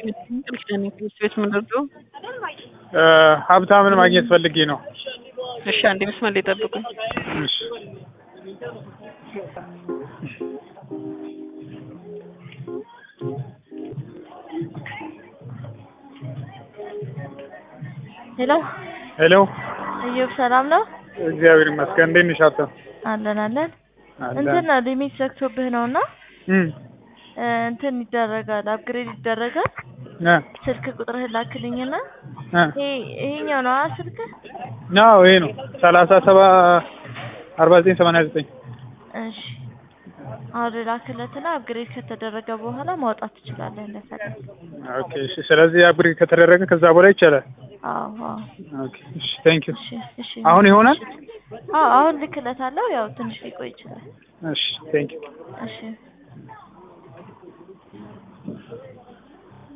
ትምህርት ቤት የምንወርደው ሀብታምን ማግኘት ፈልጌ ነው። እሺ፣ አንዴ መስመር ላይ ጠብቁኝ። እሺ ሄሎ ሄሎ፣ እዮብ ሰላም ነው? እግዚአብሔር ይመስገን። እንዴት ነሽ ሀብታም? አለን አለን። አለን። እንትን ነው ሊሚት ዘግቶብህ ነው እና እም እ እንትን ይደረጋል አፕግሬድ ይደረጋል። እ ስልክ ቁጥርህን ላክልኝና እ ይሄ ይሄኛው ነው አ ስልክህ? አዎ ይሄ ነው ሰላሳ ሰባ አርባ ዘጠኝ ሰማንያ ዘጠኝ እሺ አሁን ላክለትና አፕግሬድ ከተደረገ በኋላ ማውጣት ትችላለህ እንደፈለግ። ኦኬ እሺ። ስለዚህ አፕግሬድ ከተደረገ ከዛ በኋላ ይቻላል። አዎ አዎ። ኦኬ እሺ፣ ቴንክ ዩ። እሺ እሺ። አሁን ይሆናል? አዎ አሁን ልክለታለሁ። ያው ትንሽ ሊቆይ ይችላል። እሺ፣ ቴንክ ዩ። እሺ